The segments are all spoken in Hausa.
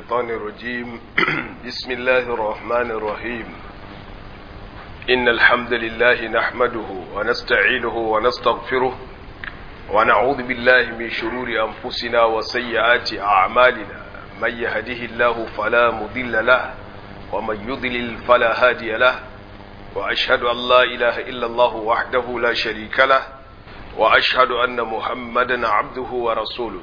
الشيطان الرجيم بسم الله الرحمن الرحيم إن الحمد لله نحمده ونستعينه ونستغفره ونعوذ بالله من شرور أنفسنا وسيئات أعمالنا من يهده الله فلا مضل له ومن يضلل فلا هادي له وأشهد أن لا إله إلا الله وحده لا شريك له وأشهد أن محمدا عبده ورسوله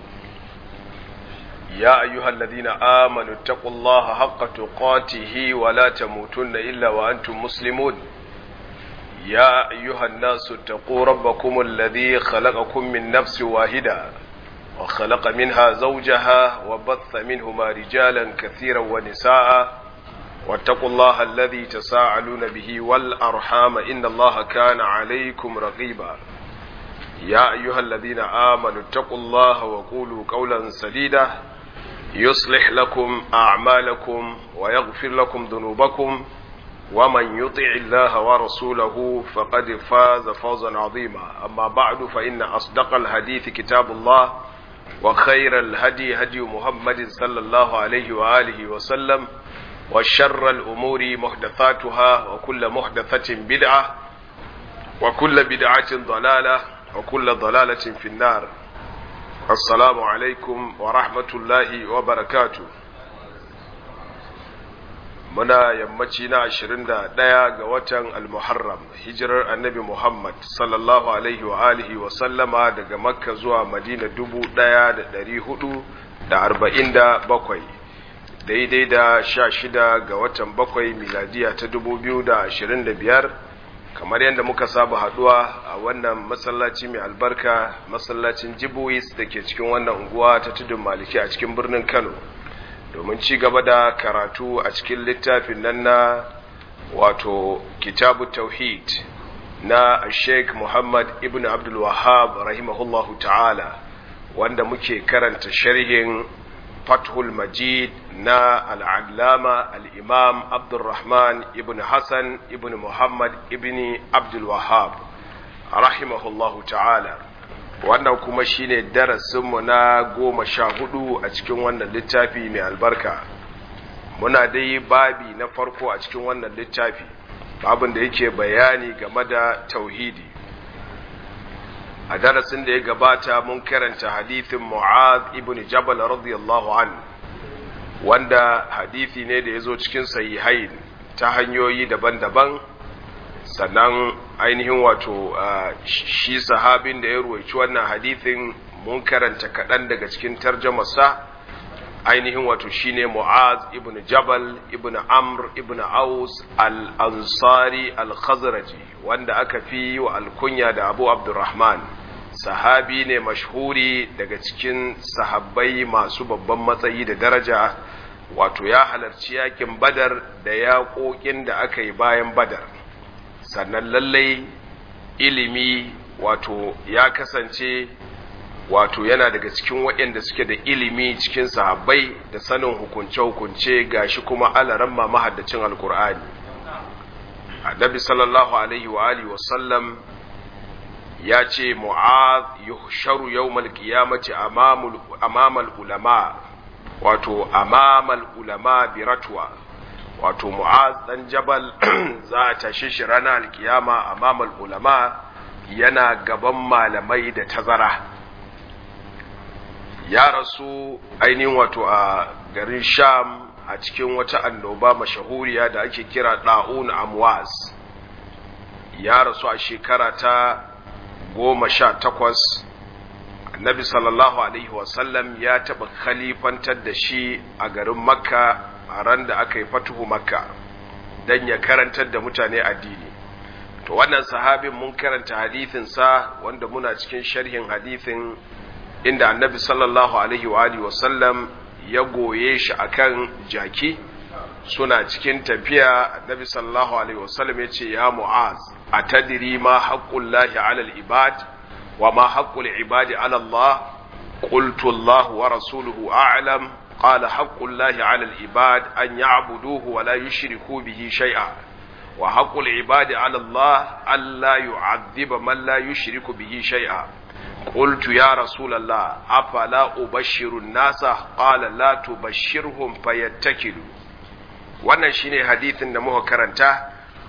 يا أيها الذين آمنوا اتقوا الله حق تقاته ولا تموتن إلا وأنتم مسلمون يا أيها الناس اتقوا ربكم الذي خلقكم من نفس واحدة وخلق منها زوجها وبث منهما رجالا كثيرا ونساء واتقوا الله الذي تساءلون به والأرحام إن الله كان عليكم رقيبا يا أيها الذين آمنوا اتقوا الله وقولوا قولا سديدا يصلح لكم أعمالكم ويغفر لكم ذنوبكم ومن يطع الله ورسوله فقد فاز فوزا عظيما أما بعد فإن أصدق الحديث كتاب الله وخير الهدي هدي محمد صلى الله عليه وآله وسلم وشر الأمور محدثاتها وكل محدثة بدعة وكل بدعة ضلالة وكل ضلالة في النار السلام عليكم ورحمة الله وبركاته muna yammaci na ashirin da ɗaya ga watan almuharram hijirar annabi muhammad sallallahu alaihi wa alihi wa sallama daga makka zuwa madina dubu ɗaya da ɗari hudu da arba'in da bakwai daidai da sha shida ga watan bakwai miladiya ta dubu biyu da ashirin da biyar kamar yadda muka saba haduwa a wannan masallaci mai albarka masallacin jibuis da ke cikin wannan unguwa ta tudun maliki a cikin birnin kano domin ci gaba da karatu a cikin littafin nan na wato kitabu tauhid na sheikh muhammad ibn abdul wahab rahimahullahu ta'ala wanda muke karanta sharhin fathul majid na al'allama al'imam abdulrahman ibn hassan ibn muhammad ibn abdulwahab rahimahullahu ta'ala wannan kuma shine darasinmu na goma sha hudu a cikin wannan littafi mai albarka muna dai babi na farko a cikin wannan littafi babin da yake bayani game da tauhidi a darasin da ya gabata mun karanta hadithin Mu'az ibn Jabal radiyallahu an wanda hadithi ne da ya zo cikin sahihain ta hanyoyi daban-daban sannan ainihin wato shi sahabin da ya ruwaici wannan hadithin mun karanta kaɗan daga cikin tarjamarsa ainihin wato shine Mu'az ibn Jabal ibn Amr ibn Aus al-Ansari al-Khazraji wanda aka fi wa alkunya da Abu Abdurrahman sahabi ne mashhuri daga cikin sahabbai masu babban matsayi da daraja wato ya halarci yakin Badar da yaƙoƙin da aka yi bayan Badar sannan lallai ilimi wato ya kasance wato yana daga cikin waɗanda suke da ilimi cikin sahabbai da sanin hukunce-hukunce gashi kuma alaran ma mahaddacin alkur'ani annabi sallallahu alaihi wa alihi wa sallam ya ce mu'az yuhsharu yawmal qiyamati amamal ulama wato amamal ulama biratwa wato mu'az dan jabal za a tashe shi ranar alkiyama amamal ulama yana gaban malamai da tazara ya rasu ainihin wato a garin sham a cikin wata annoba mashahuriya da ake kira ɗa'un amwas ya rasu a shekara ta goma sha takwas annabi sallallahu alaihi wasallam ya taɓa khalifantar da shi a garin makka a ran da aka yi fatuhu makka don ya karantar da mutane addini to wannan sahabin mun karanta hadithinsa wanda muna cikin sharhin hadithin inda annabi sallallahu alaihi wa alihi wasallam ya goye shi akan jaki suna cikin tafiya annabi sallallahu alaihi wasallam ya ce ya mu'az atadri ma haqqullahi ala al-ibad wa ma haqqul ibadi ala Allah qultu Allah wa rasuluhu a'lam qala haqqullahi ala al-ibad an ya'buduhu wa la yushriku bihi shay'a wa haqqul ibadi ala Allah alla yu'adhiba man la yushriku bihi shay'a قلت يا رسول الله أفلا أبشر الناس قال لا تبشرهم فيتكلوا wannan shine hadithin da muka karanta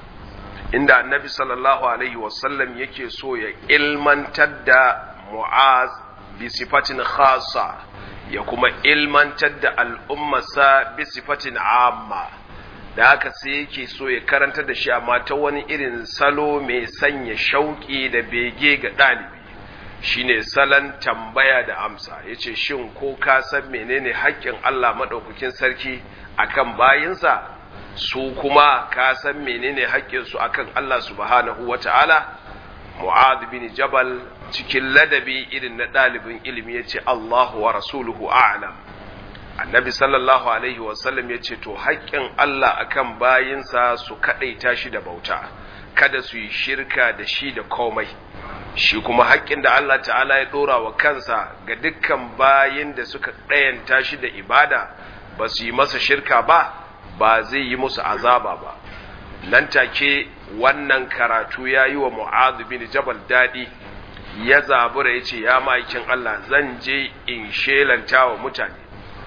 inda annabi sallallahu alaihi wasallam yake so ya ilmantar da mu'az bi sifatin khasa ya kuma ilmantar da al'ummarsa bi sifatin amma da haka sai yake so ya karanta da shi amma ta wani irin salo mai sanya shauƙi da bege ga ɗalibi shine salon tambaya da amsa yace shin ko ka san menene haƙƙin Allah maɗaukakin sarki akan bayinsa su kuma ka san menene haƙƙinsu akan Allah subhanahu wata'ala Mu'adh bin Jabal cikin ladabi irin na ɗalibin ilimi yace Allahu wa rasuluhu a'lam annabi sallallahu alaihi wasallam ya ce to haƙƙin Allah akan bayinsa su kaɗaita shi da bauta kada su yi shirka da shi da komai shi kuma haƙƙin da Allah ta'ala ya ɗora wa kansa ga dukkan bayin da suka ɗayanta shi da ibada ba su yi masa shirka ba ba zai yi musu azaba ba nan take wannan karatu ya yi wa mu'adh bin jabal daɗi ya zabura ya ce ya ma'aikin Allah zan je in shelanta wa mutane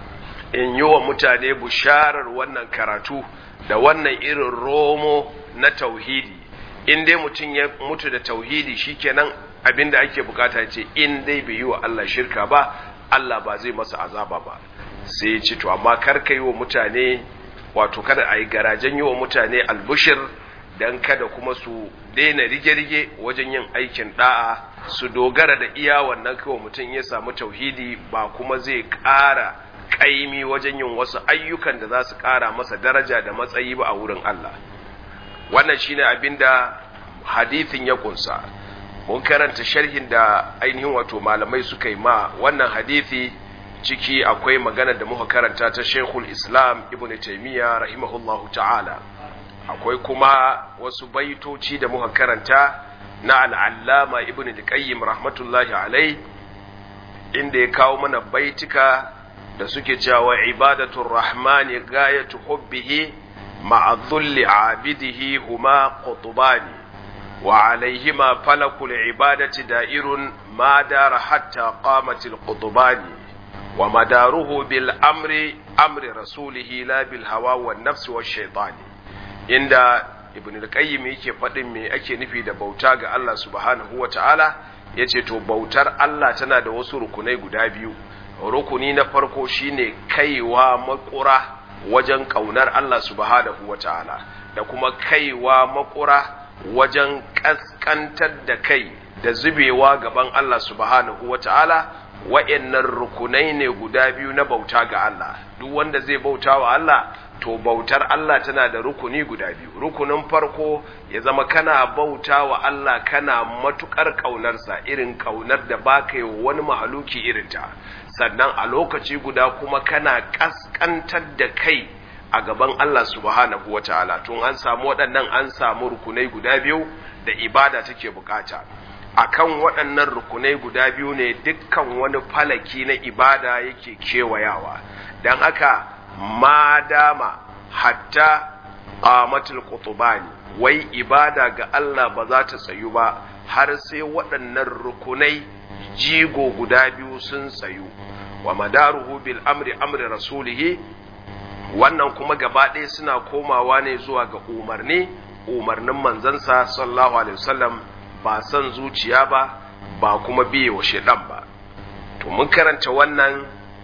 in yi wa mutane busharar wannan karatu da wannan irin romo na tauhidi in dai mutum ya mutu da tauhidi shikenan abin da ake bukata ce in dai bai yi wa Allah shirka ba Allah ba zai masa azaba ba sai ya ce to amma kar ka yi wa mutane wato kada a yi garajen yi wa mutane albushir dan kada kuma su daina rige-rige wajen yin aikin da'a su dogara da iya wannan kawai mutum ya samu tauhidi ba kuma zai ƙara kaimi wajen yin wasu ayyukan da za su ƙara masa daraja da matsayi ba a wurin Allah wannan shine abin da hadithin ya kunsa mun karanta sharhin da ainihin wato malamai suka yi ma wannan hadithi ciki akwai magana da muka karanta ta Sheikhul Islam Ibn Taymiyyah rahimahullahu ta'ala akwai kuma wasu baitoci da muka karanta na al'allama Ibn Qayyim rahmatullahi alai inda ya kawo mana baitika da suke cewa ibadatul rahmani gayatu hubbihi ma'a dhulli abidihi huma qutbani wa alaihima falakul ibadati da'irun ma dara hatta qamatil qutbani wa madaruhu bil amri amri rasulihi la bil hawa wan nafsi wash shaytani inda ibn al-qayyim yake faɗin me ake nufi da bauta ga Allah subhanahu wa ta'ala yace to bautar Allah tana da wasu rukunai guda biyu rukuni na farko shine kaiwa makura wajen kaunar Allah subhanahu wata'ala da kuma kaiwa makura wajen kaskantar da kai da zubewa gaban Allah subhanahu wata'ala wa'annan rukunai ne guda biyu na bauta ga Allah duk wanda zai bauta wa Allah to bautar Allah tana da rukuni guda biyu rukunin farko ya zama kana bauta wa Allah kana matukar kaunarsa irin kaunar da baka yi wani mahaluki irinta sannan a lokaci guda kuma kana kaskantar da kai a gaban Allah subhanahu wa ta'ala tun an samu waɗannan an samu rukunai guda biyu da ibada take bukata akan waɗannan rukunai guda biyu ne dukkan wani falaki na ibada yake kewayawa don haka ma dama hatta qamatul qutbani wai ibada ga Allah ba za ta tsayu ba har sai waɗannan rukunai jigo guda biyu sun tsayu wa madaruhu bil amri amri rasulihi wannan kuma gaba ɗaya suna komawa ne zuwa ga umarni umarnin manzansa sallallahu alaihi wasallam ba son zuciya ba ba kuma biye wa shedan ba to mun karanta wannan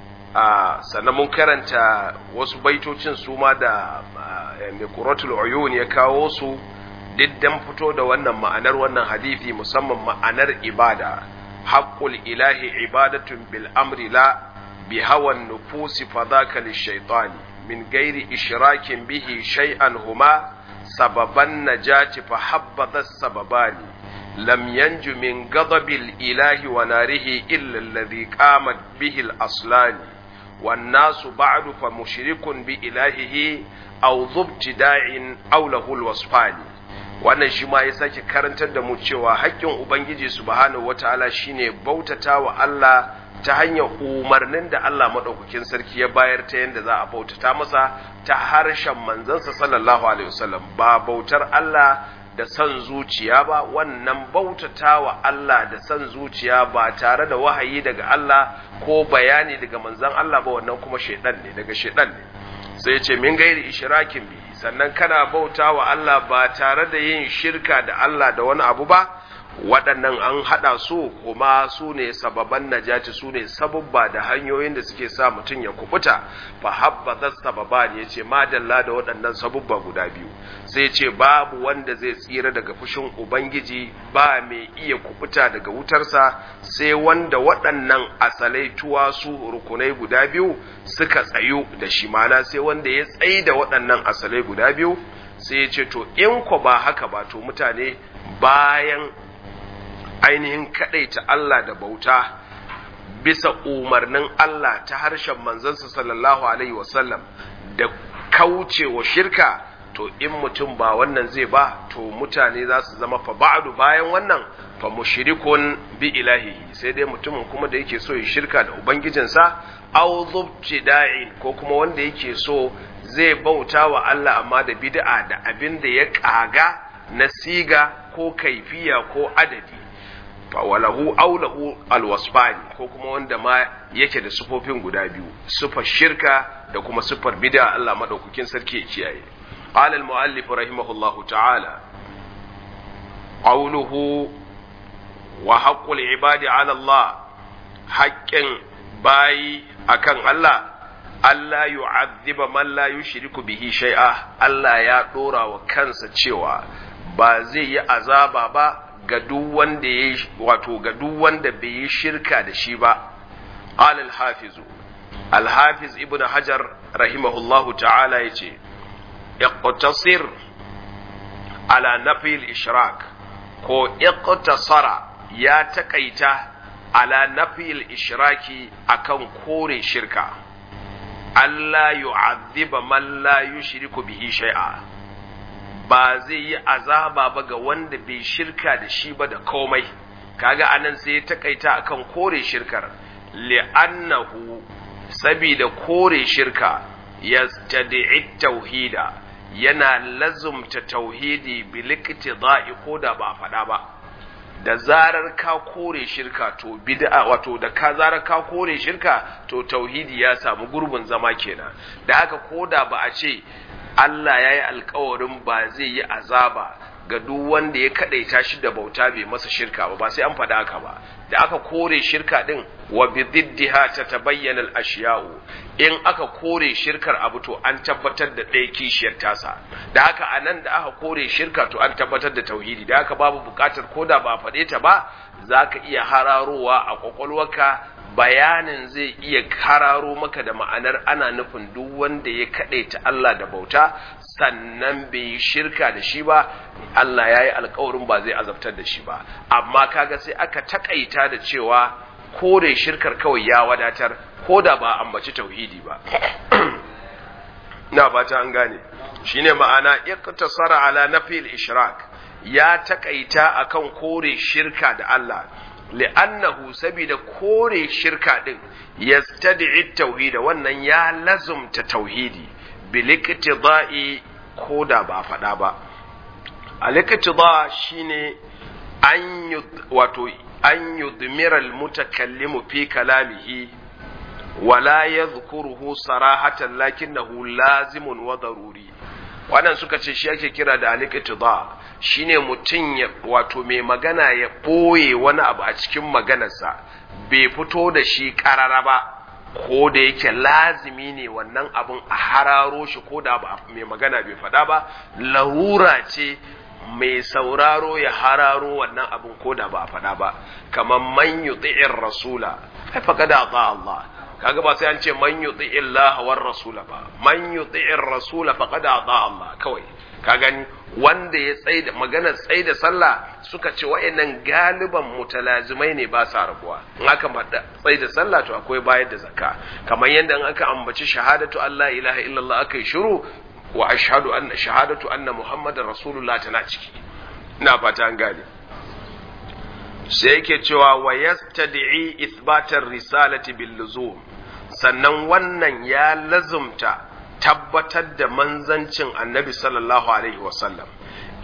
sannan mun karanta wasu baitocin su ma da mai quratul uyun ya kawo su diddan fito da wannan ma'anar wannan hadisi musamman ma'anar ibada haqqul ilahi ibadatun bil amri la bi hawan nufusi fadhaka lishaytani min gairi ishrakin bihi shay'an huma sababan najati fa habbadha sababani lam yanju min ghadabil ilahi wa narihi illa alladhi qamat bihi al aslani والناس بعد فمشرك بإلهه أو ذو ابتداع أو له الوصفان wannan shi ma ya sake karantar da mu cewa haƙƙin Ubangiji subhanahu wataala shine bautata wa Allah ta hanyar umarnin da Allah maɗaukakin sarki ya bayar ta yadda za a bautata masa ta harshen manzansa sallallahu alaihi wasallam ba bautar Allah da son zuciya ba wannan bautata wa Allah da son zuciya ba tare da wahayi daga Allah ko bayani daga manzon Allah ba wannan kuma shaidan ne daga shaidan ne sai ce min gairi ishrakin bi sannan kana bauta wa Allah ba tare da yin shirka da Allah da wani abu ba waɗannan an haɗa su kuma su ne sababan najati su ne sabubba da hanyoyin da suke sa mutum ya kubuta fa habba sababa ne yace madalla da waɗannan sabubba guda biyu sai ce babu wanda zai tsira daga fushin ubangiji ba mai iya kubuta daga wutarsa sai wanda waɗannan asalai tuwa su rukunai guda biyu suka tsayu da shi mana sai wanda ya tsayi da waɗannan asalai guda biyu sai ya ce to in ko ba haka ba to mutane bayan ainihin kaɗaita Allah da bauta bisa umarnin Allah ta harshen manzansa sallallahu alaihi wasallam da kaucewa shirka to in mutum ba wannan zai ba to mutane za su zama fa ba'du bayan wannan fa mushrikun bi ilahihi sai dai mutumin kuma da yake so ya shirka da ubangijinsa aw da'in ko kuma wanda yake so zai bauta wa Allah amma da bid'a da abin da ya kaga na siga ko kaifiya ko adadi walahu aulahu alwasfani ko kuma wanda ma yake da sufofin guda biyu sufar shirka da kuma sufar bid'a Allah madaukakin sarki ya kiyaye qala almuallif rahimahullahu ta'ala qawluhu wa haqqul ibadi ala Allah haqqin bayi akan Allah Allah yu'adhiba man la yushriku bihi shay'a Allah ya dora wa kansa cewa ba zai yi azaba ba ga duk wanda ya wato ga duk wanda bai yi shirka da shi ba qala al-hafiz al-hafiz ibn hajar rahimahullahu ta'ala yace iqtasir ala nafi al-ishrak ko iqtasara ya takaita ala nafi al-ishraki akan kore shirka Allah yu'adhiba man la yushriku bihi shay'a ba zai yi azaba ba ga wanda bai shirka da shi ba da komai kaga anan sai ya takaita akan kore shirkar li'annahu sabida kore shirka yastadi'i tauhida yana lazumta tauhidi bil iktida'i ko da ba faɗa ba da zarar ka kore shirka to bid'a wato da ka zarar ka kore shirka to tauhidi ya samu gurbin zama kenan da haka koda ba a ce Allah ya yi alkawarin ba zai yi azaba ga duk wanda ya kadaita shi da bauta bai masa shirka ba ba sai an faɗa haka ba da aka kore shirka din wa bi diddiha tatabayyana al-ashiya'u in aka kore shirkar abu to an tabbatar da ɗaya kishiyar tasa da haka anan da aka kore shirka to an tabbatar da tauhidi da haka babu buƙatar koda ba faɗe ta ba zaka iya hararowa a kwakwalwarka bayanin zai iya hararo maka da ma'anar ana nufin duk wanda ya kaɗaita Allah da bauta sannan bai yi shirka da shi ba Allah ya yi alkawarin ba zai azabtar da shi ba amma kaga sai aka takaita da cewa kore shirkar kawai ya wadatar ko da ba ambaci tauhidi ba na fata an gane shine ma'ana iqtasara ala nafil ishrak ya takaita akan kore shirka da Allah li'annahu sabida kore shirka din yastad'i tauhida wannan ya lazumta tauhidi bil iktida'i ko da ba faɗa ba al iktida shine an wato an yudmira al mutakallimu fi kalamihi wala yadhkuruhu sarahatan lakinnahu lazimun wa daruri wannan suka ce shi ake kira da al-iqtida shine mutum ya wato mai magana ya boye wani abu a cikin maganarsa bai fito da shi karara ba ko da yake lazimi ne wannan abun a hararo shi ko da ba mai magana bai faɗa ba larura ce mai sauraro ya hararo wannan abun ko da ba a faɗa ba kamar man yuti'ir rasula ai faqad ata Allah kaga ba sai an ce man yuti illaha war rasula ba man yuti rasula faqad ata Allah kawai ka gani wanda ya tsaida magana tsaida sallah suka ce wayannan galiban mutalazimai ne ba sa rabuwa in aka mada tsaida sallah to akwai bayar da zakka kamar yadda in aka ambaci shahadatu Allah ilaha illallah aka yi shiru wa ashhadu anna shahadatu anna muhammadar rasulullah tana ciki ina fata an gane sai yake cewa wa yastad'i ithbatar risalati bil luzum sannan wannan ya lazumta tabbatar da manzancin annabi sallallahu alaihi wasallam id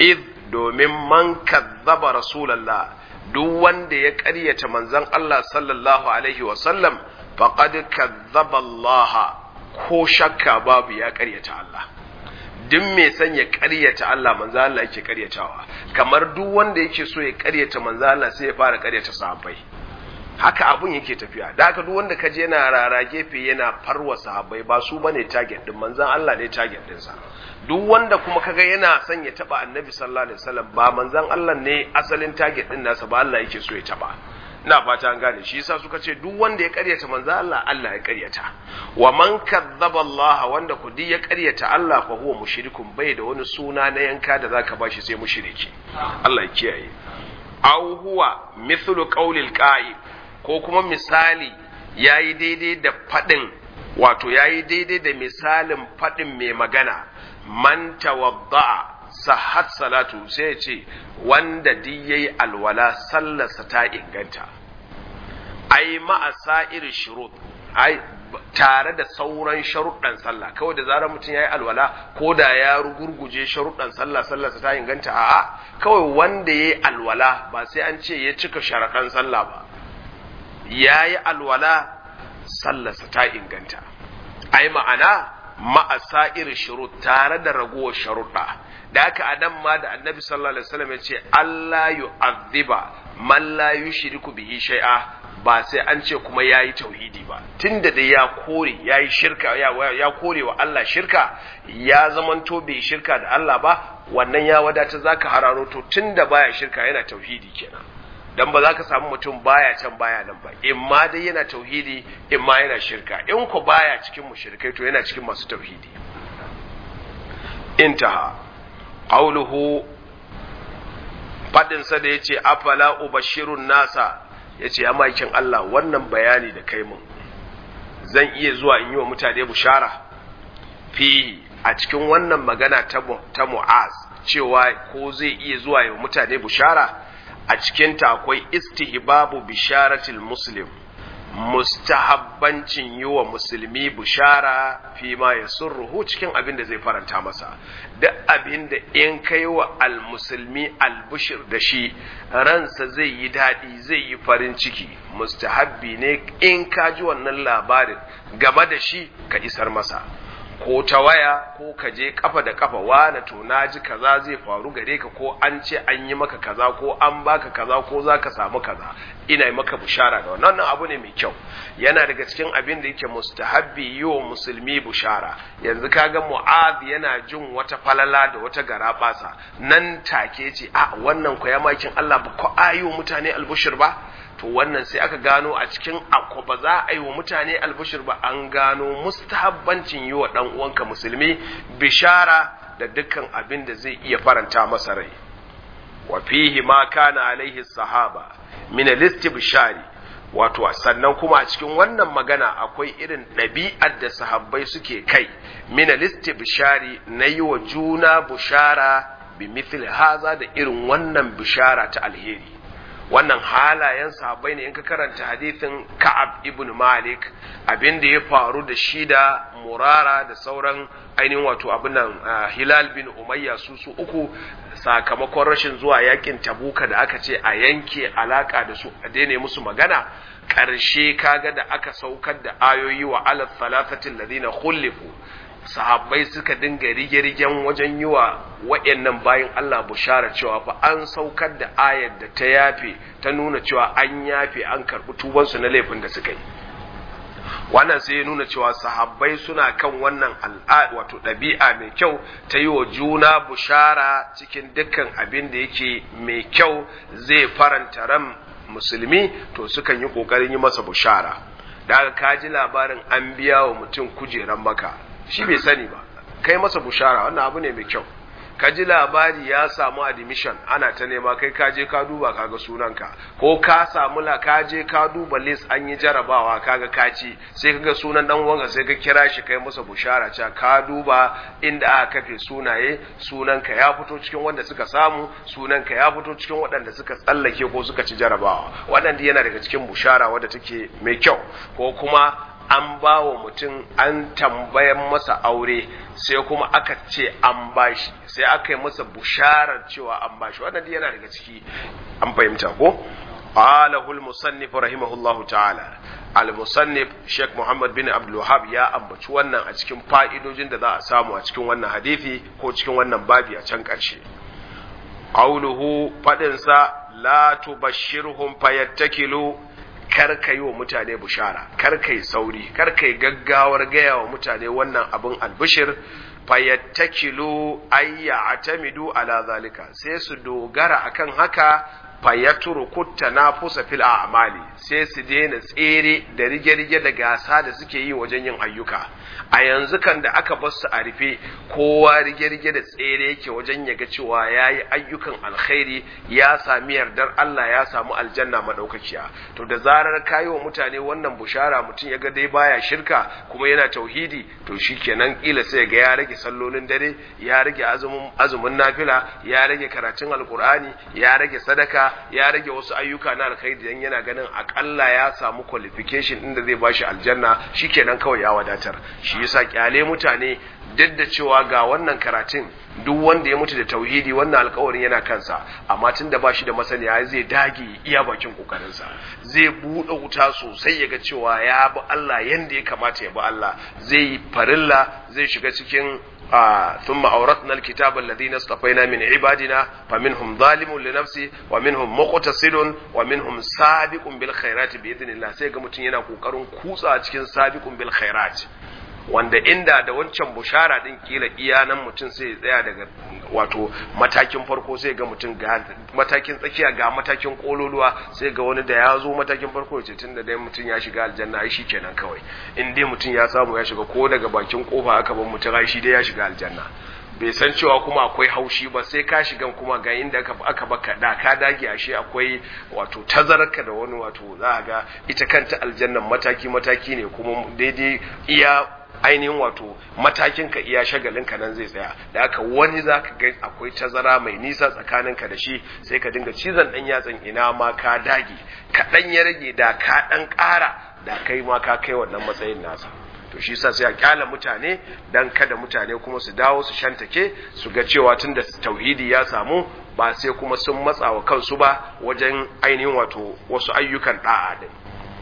domin man kazzaba rasulallah duk wanda ya ƙaryata manzon Allah sallallahu alaihi wa sallam faqad kazzaba Allah ko shakka babu ya ƙaryata Allah duk mai son ya ƙaryata Allah manzo Allah yake ƙaryatawa kamar duk wanda yake so ya ƙaryata manzo Allah sai ya fara ƙaryata sahabbai haka abun yake tafiya da haka duk wanda kaje yana rara gefe yana farwa sahabbai ba su bane target din manzon Allah ne target din sa duk wanda kuma kaga yana son ya taba annabi sallallahu alaihi wasallam ba manzon Allah ne asalin target din nasa ba Allah yake so ya taba ina fata an gane shi yasa suka ce duk wanda ya karyata manzo Allah Allah ya karyata wa man kadzaba Allah wanda ku ya karyata Allah fa huwa mushrikun bai da wani suna na yanka da zaka bashi sai mushriki Allah ya kiyaye aw huwa mithlu qawlil qa'il ko kuma misali yayi daidai da fadin wato yayi daidai da misalin fadin mai magana man tawadda'a sahat salatu sai ya ce wanda duk yayi alwala sallarsa ta inganta ai ma'asa irin shurut ai tare da sauran sharuɗan sallah kawai da zarar mutum yayi alwala ko da ya rugurguje sharuɗan sallah sallarsa ta inganta a'a kawai wanda yayi alwala ba sai an ce ya cika sharaɗan sallah ba yayi alwala sallarsa ta inganta ai ma'ana ma'asa irin shurut tare da ragowar sharuɗa da haka a nan ma da annabi sallallahu alaihi wasallam ya ce Allah yu'adhiba man la yushriku bihi shay'a ba sai an ce kuma yayi tauhidi ba tunda da ya kore yayi shirka ya, ya kore wa Allah shirka ya zamanto bai shirka da Allah ba wannan ya wadata zaka hararo to tunda baya shirka yana tauhidi kenan dan ba za ka samu mutum baya can baya nan ba in ma dai yana tauhidi in ma yana shirka in ku baya cikin mushrikai to yana cikin masu tauhidi intaha qawluhu fadin sa da yace afala ubashirun nasa yace ya makin Allah wannan bayani da kai mun zan iya zuwa in yi wa mutane bushara fi a cikin wannan magana ta ta Mu'az cewa ko zai iya zuwa yi wa mutane bushara a cikinta akwai istihbabu bisharatil muslim mustahabbancin yi wa musulmi bishara fi ma ya surruhu cikin abin da zai faranta masa duk abin da in kai wa almusulmi albushir da shi ransa zai yi daɗi zai yi farin ciki mustahabbi ne in ka ji wannan labarin game da shi ka isar masa ko ta waya ko ka je kafa da kafa wane to na ji kaza zai faru gare ka ko an ce an yi maka kaza ko an baka kaza ko za ka samu kaza ina yi maka bushara da wannan abu ne mai kyau yana daga cikin abin da yake mustahabbi yi wa musulmi bushara yanzu kaga mu'ad yana jin wata falala da wata garabasa nan take ce a wannan ko ya makin Allah ba ko ayo mutane albushir ba to wannan sai aka gano a cikin akwa ba za a yi wa mutane albushir ba an gano mustahabbancin yi wa ɗan uwanka musulmi bishara da dukkan abin da zai iya faranta masa rai wa fihi ma kana alaihi sahaba min bishari wato sannan kuma a cikin wannan magana akwai irin ɗabi'ar da sahabbai suke kai min bishari na yi wa juna bushara bi mithli haza da irin wannan bishara ta alheri wannan halayen sahabbai ne in ka karanta hadithin Ka'ab ibn Malik abin da ya faru da shi da Murara da sauran ainihin wato abin nan Hilal bin Umayya su su uku sakamakon rashin zuwa yakin Tabuka da aka ce a yanke alaka da su a daina musu magana ƙarshe kaga da aka saukar da ayoyi wa alal thalathatil ladina khulifu sahabbai suka dinga rige-rigen wajen yi wa waɗannan bayan Allah bushara cewa fa an saukar da ayar da ta yafe ta nuna cewa an yafe an karɓi tubansu na laifin da suka yi wannan sai ya nuna cewa sahabbai suna kan wannan al'ada wato ɗabi'a mai kyau ta yi wa juna bushara cikin dukkan abin da yake mai kyau zai faranta ran musulmi to sukan yi ƙoƙarin yi masa bushara da ka ji labarin an biya wa mutum kujeran maka shi bai sani ba kai masa bushara wannan abu ne mai kyau ka ji labari ya samu admission ana ta nema kai ka je ka duba kaga sunanka ko ka samu la ka je ka duba list an yi jarabawa kaga kaci sai kaga sunan dan uwanka sai ka kira shi kai masa bushara cewa ka duba inda aka kafe sunaye sunanka ya fito cikin wanda suka samu sunanka ya fito cikin waɗanda suka tsallake ko suka ci jarabawa waɗanda yana daga cikin bushara wadda take mai kyau ko kuma an ba wa mutum an tambayan masa aure sai kuma aka ce an bashi sai aka yi masa busharar cewa an bashi wannan yana daga ciki an fahimta ko qalahu al-musannif rahimahullahu ta'ala al-musannif Sheikh Muhammad bin Abdul Wahhab ya ambaci wannan a cikin fa'idojin da za a samu a cikin wannan hadisi ko cikin wannan babi a can ƙarshe qawluhu fadin sa la tubashshirhum fayattakilu kar ka yi wa mutane bushara kar ka yi sauri kar ka yi gaggawar gaya wa mutane wannan abin albishir fayattakilu ayya atamidu ala zalika sai su dogara akan haka fayatruku tanafusa fil a'mali sai su daina tsere da rige-rige da gasa da suke yi wajen yin ayyuka a yanzu kan da aka bar su a rufe kowa rige-rige da tsere yake wajen ya ga cewa ya yi ayyukan alkhairi ya sami yardar Allah ya samu aljanna madaukakiya to da zarar kayi wa mutane wannan bushara mutum ya ga dai baya shirka kuma yana tauhidi to shikenan kila sai ga ya rage sallolin dare ya rage azumin azumin nafila ya rage karatun alkur'ani ya rage sadaka ya rage wasu ayyuka na alkhairi dan yana ganin akalla ya samu qualification din da zai bashi aljanna shikenan kawai ya wadatar shi yasa kyale mutane duk da cewa ga wannan karatun duk wanda ya mutu da tauhidi wannan alkawarin yana kansa amma tun da ba shi da masaniya zai dage iya bakin kokarinsa zai buɗe wuta sosai ya ga cewa ya bi Allah yanda ya kamata ya bi Allah zai yi farilla zai shiga cikin ثم أورثنا الكتاب الذين اصطفينا من عبادنا فمنهم ظالم لنفسه ومنهم مقتصد ومنهم سابق بالخيرات بإذن الله sai ga mutum yana kokarin kutsa cikin sabiqun bil khairat wanda inda da wancan bushara din kila iya nan mutum sai ya tsaya daga wato matakin farko sai ga mutum ga matakin tsakiya ga matakin kololuwa sai ga wani da ya zo matakin farko ya ce tun da dai mutum ya shiga aljanna ai shi kenan kawai in dai mutum ya samu ya shiga ko daga bakin kofa aka bar mutum ai shi dai ya shiga aljanna bai san cewa kuma akwai haushi ba sai ka shiga kuma ga inda aka baka da ka dage ashe akwai wato tazararka da wani wato za ga ita kanta aljannan mataki mataki ne kuma daidai iya ainihin wato matakin ka iya shagalin ka nan zai tsaya da haka wani zaka ga akwai tazara mai nisa tsakanin ka da shi sai ka dinga cizon dan yatsan ina ma ka dage ka dan ya rage da ka dan ƙara da kai ma ka kai wannan matsayin nasa to shi yasa sai a kyala mutane dan kada mutane kuma su dawo su shantake su ga cewa tunda tauhidi ya samu ba sai kuma sun matsa wa kansu ba wajen ainihin wato wasu ayyukan da'a din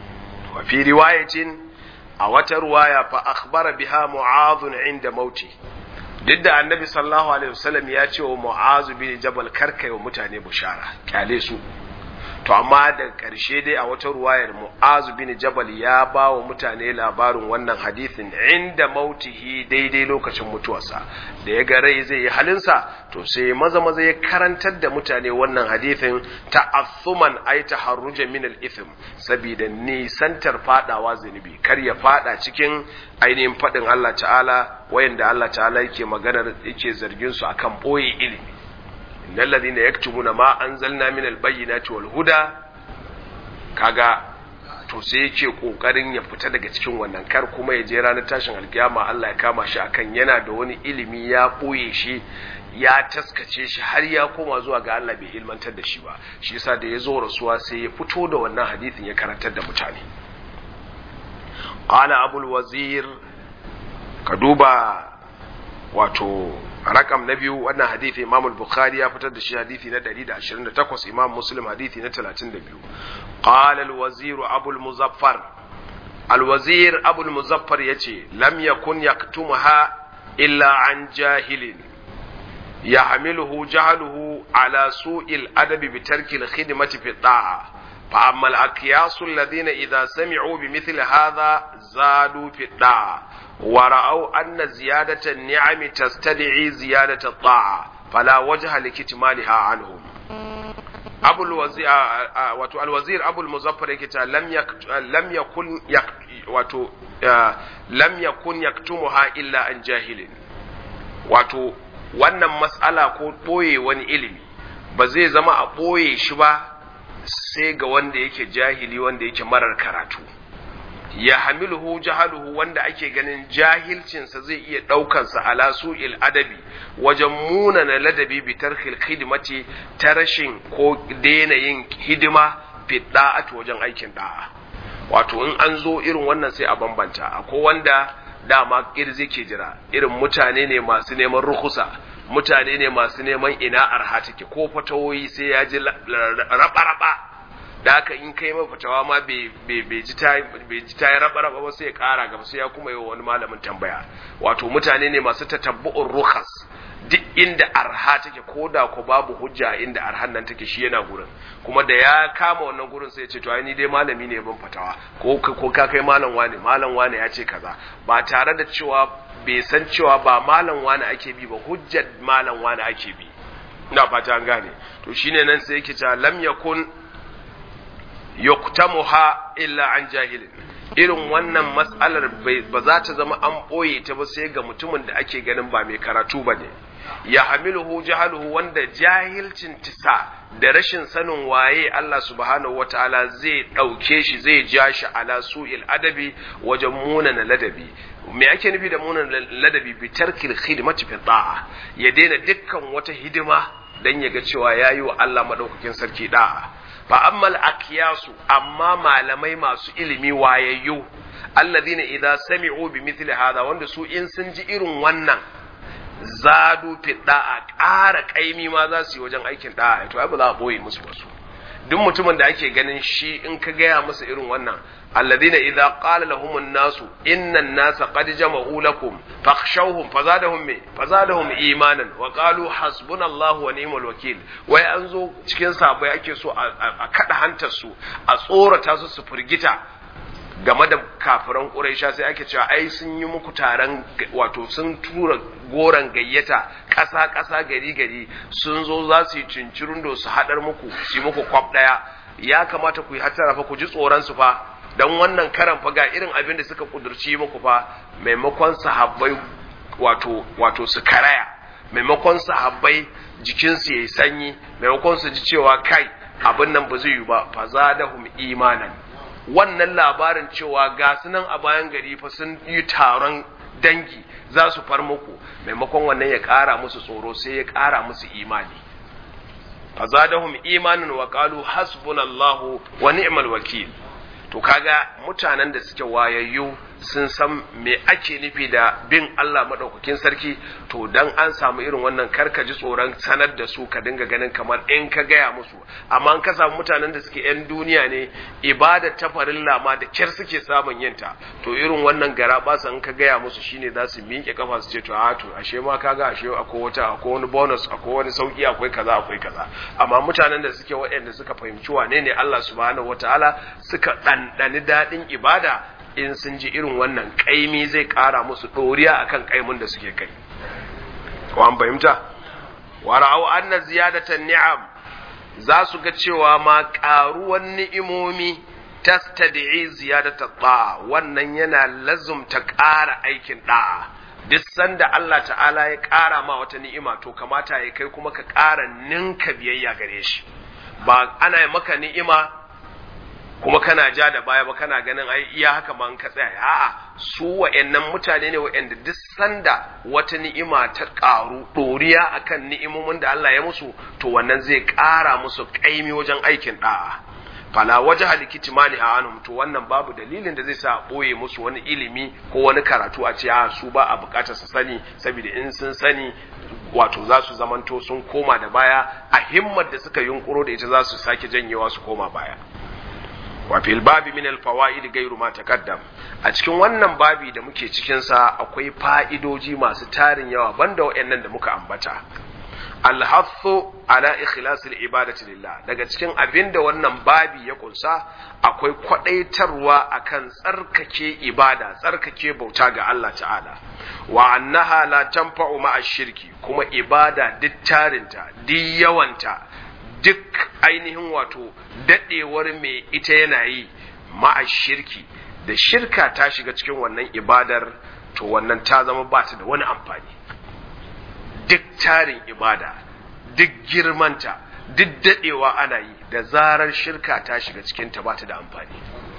wa fi riwayatin a wata ruwaya fa akhbara biha mu'adh inda mauti duk da annabi sallallahu alaihi wasallam ya ce wa mu'adh bin jabal karkai wa mutane bushara kyale su to amma da ƙarshe dai a wata ruwayar mu'azu bin jabal ya ba wa mutane labarin wannan hadithin inda mautihi daidai lokacin mutuwarsa da ya ga rai zai yi halinsa to sai maza maza ya karantar da mutane wannan hadithin ta'assuman ay taharruja min al-ithm saboda nisantar fadawa zunubi kar ya fada cikin ainihin fadin Allah ta'ala wayanda Allah ta'ala yake maganar yake zargin su akan boye ilimi innal ladina yaktubuna ma anzalna min albayyinati wal huda kaga to sai yake kokarin ya fita daga cikin wannan kar kuma ya je ranar tashin alkiyama Allah ya kama shi akan yana da wani ilimi ya boye shi ya taskace shi har ya koma zuwa ga Allah bai ilmantar da shi ba shi yasa da ya zo rasuwa sai ya fito da wannan hadisin ya karantar da mutane qala abul wazir ka duba wato rakam na biyu wannan hadithi imam al-bukhari ya fitar da shi hadithi na 128 imam muslim hadithi na 32 qala al-wazir abu al-muzaffar al-wazir abu al-muzaffar yace lam yakun yaktumuha illa an jahilin yahmiluhu jahluhu ala su'il adabi bi tarki al-khidmati fi ta'a fa amma al-aqyas alladhina idha sami'u bi mithli hadha zadu fi ta'a ورأوا أن زيادة النعم تستدعي زيادة الطاعة فلا وجه لكتمالها عنهم أبو الوزير واتو الوزير أبو المزفر كتا لم يك لم يكن يك واتو لم يكن يكتمها إلا عن جاهل واتو wannan mas'ala ko ɓoye wani ilimi ba zai zama a ɓoye shi ba sai ga wanda yake jahili wanda yake marar karatu ya hamiluhu jahaluhu wanda ake ganin jahilcinsa zai iya ɗaukansa ala su'il adabi wajen munana ladabi bi tarkil khidmati ta rashin ko daina yin hidima fi da'ati wajen aikin da'a wato in an zo irin wannan sai a bambanta akwai wanda dama kirzi ke jira irin mutane ne masu neman rukusa mutane ne masu neman ina arha take ko fatawoyi sai ya ji raba-raba da haka in kai mai fatawa ma bai ji ta yi raba-raba ba sai ya kara gaba sai ya kuma yi wani malamin tambaya wato mutane ne masu tatabbu'un rukas duk inda arha take ko da ko babu hujja inda arhan nan take shi yana gurin kuma da ya kama wannan gurin sai ya ce to ai ni dai malami ne ban fatawa ko ko ka kai malam wane malam wane ya ce kaza ba tare da cewa bai san cewa ba malam wane ake bi ba hujjar malam wane ake bi ina fata an gane to shine nan sai yake cewa lam yakun yuktamuha illa an jahilin irin wannan matsalar ba za ta zama an ɓoye ta ba sai ga mutumin da ake ganin ba mai karatu ba ne ya hamiluhu jahaluhu wanda jahilcin tisa da rashin sanin waye Allah subhanahu wataala zai ɗauke shi zai ja shi ala su'il adabi wajen munana ladabi me ake nufi da munana ladabi bi tarkil khidmati fi da'a ya daina dukkan wata hidima dan ya ga cewa yayi wa Allah madaukakin sarki da'a fa ammal akiyasu amma malamai masu ilimi wayayyu alladhina idza sami'u bi mithli hadha wanda su in sun ji irin wannan zadu fi da'a ƙara kaimi ma za su yi wajen aikin da'a to ai ba za a boye musu ba su duk mutumin da ake ganin shi in ka gaya masa irin wannan alladhina idza qala lahum an-nasu inna an-nasa qad jama'u lakum fakhshawhum fazadahum me fazadahum imanan wa qalu hasbunallahu wa ni'mal wakil wai an zo cikin sabai ake so a kada hantar su a tsorata su su firgita game da kafiran Quraisha sai ake cewa ai sun yi muku taron wato sun tura goran gayyata ƙasa ƙasa gari gari sun zo za su yi cincirundo su haɗar muku su yi muku kwaf ɗaya ya kamata ku yi hattara fa ku ji tsoron su fa dan wannan karan fa ga irin abin da suka kudurci muku fa maimakon sahabbai wato wato su karaya maimakon sahabbai jikinsu yayi sanyi maimakon su ji cewa kai abin nan ba zai yi ba fa zadahum imanan wannan labarin cewa ga su nan a bayan gari fa sun yi taron dangi za su far muku maimakon wannan ya ƙara musu tsoro sai ya ƙara musu imani fazadahum imanin wa qalu hasbunallahu wa ni'mal wakil to kaga mutanen da suke wayayyu sun san me ake nufi da bin Allah madaukakin sarki to dan an samu irin wannan karka ji tsoron sanar da su ka dinga ganin kamar in ka gaya musu amma in ka samu mutanen da suke yan duniya ne ibada ta farilla ma da kyar suke samun yinta to irin wannan gara ba in ka gaya musu shine za su miƙe kafa su ce to a to ashe ma kaga ashe akwai wata akwai wani bonus akwai wani sauki akwai kaza akwai kaza amma mutanen da suke waɗanda suka fahimci wane ne Allah subhanahu wataala suka ɗanɗani daɗin ibada in sun ji irin wannan kaimi zai ƙara musu ɗoriya akan kaimun da suke kai ko an fahimta wa ra'au anna ziyadatan ni'am za su ga cewa ma ƙaruwan ni'imomi tastad'i ziyadata ta'a wannan yana lazumta ƙara aikin da'a duk sanda Allah ta'ala ya ƙara ma wata ni'ima to kamata ya kai kuma ka ƙara ninka biyayya gare shi ba ana maka ni'ima kuma kana ja da baya ba kana ganin ai iya haka ma ka tsaya a'a su wa'annan mutane ne wa'anda duk sanda wata ni'ima ta ƙaru ɗoriya akan ni'imomin da Allah ya musu to wannan zai ƙara musu ƙaimi wajen aikin da'a fala waje halikiti mani a anhum to wannan babu dalilin da zai sa ɓoye musu wani ilimi ko wani karatu a ce a su ba a buƙatar su sani saboda in sun sani wato za su zamanto sun koma da baya a himmar da suka yunkuro da ita za su sake janyewa su koma baya wa fil babi min al fawaid gairu ma taqaddam a cikin wannan babi da muke cikin sa akwai fa'idoji masu tarin yawa banda wayannan da muka ambata alhathu ala ikhlasil ibadati lillah daga cikin abinda wannan babi ya kunsa akwai kwadaitarwa akan tsarkake ibada tsarkake bauta ga Allah ta'ala wa annaha la tanfa'u ma'a shirki kuma ibada duk tarinta duk yawanta duk ainihin wato dadewar mai ita yana yi ma'a shirki da shirka ta shiga cikin wannan ibadar to wannan ta zama ba ta da wani amfani duk tarin ibada duk girmanta duk dadewa ana yi da zarar shirka ta shiga cikin ta bata da amfani